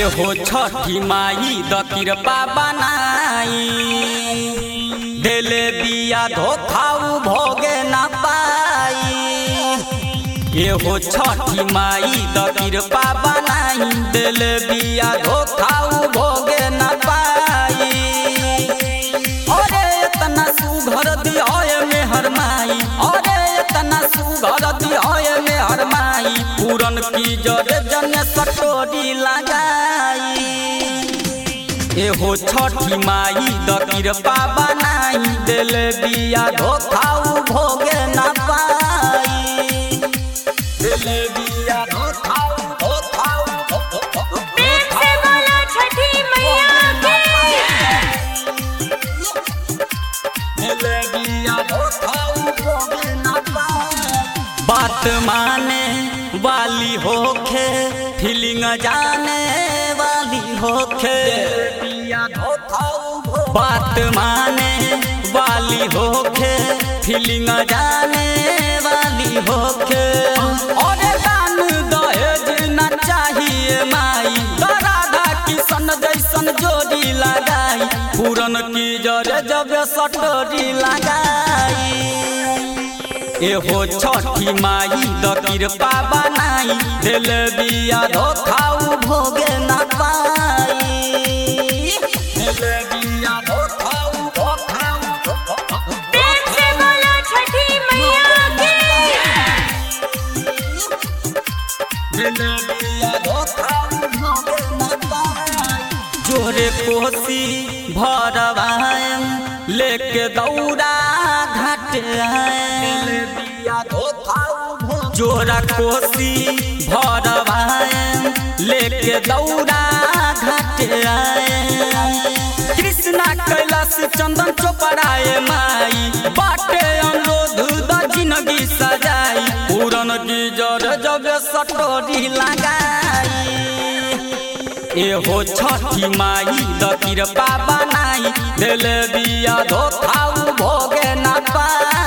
एहो छठी my the कृपा बनाई देले बिया धोखाऊ भोगे न पाई एहो छठी माई द कृपा बनाई देले बिया धोखाऊ भोगे न पाई अरे इतना सुघर दिया में हर माई अरे इतना सुघर दिया में हर माई पूरन की जरे जन सटोरी लगाई एहो छठी माई द कृपा बनाई दिल बिया धोखाऊ भोगे न पाई दिल बिया धोखाऊ धोखाऊ प्रेम से बोलो छठी मैया की बात माने वाली होखे फीलिंग जाने वाली होखे बात माने वाली होखे फीलिंग जाने वाली होखे और दान दहेज न चाहिए माई राधा किशन जैसन जोड़ी लगाई पूरन की जरे जब सटोरी लगाई एहो छठी माई द कृपा बनाई दिल बिया धोखाऊ भोगे न पाई दिल बिया धोखाऊ धोखाऊ प्रेम से बोलो छठी मैया की जोरे कोसी भरवाएम लेके दौड़ा घाट जोरा कोसी भरवाएम लेके दौड़ा घाट कृष्णा कैलाश चंदन चोपड़ाए माई बाटे अनुरोध द जिंदगी सजाई पूरन की जर जब सटोरी लगाई एहो छठी माई द कृपा बनाई दिल बिया धोखाऊ भोगे न पाई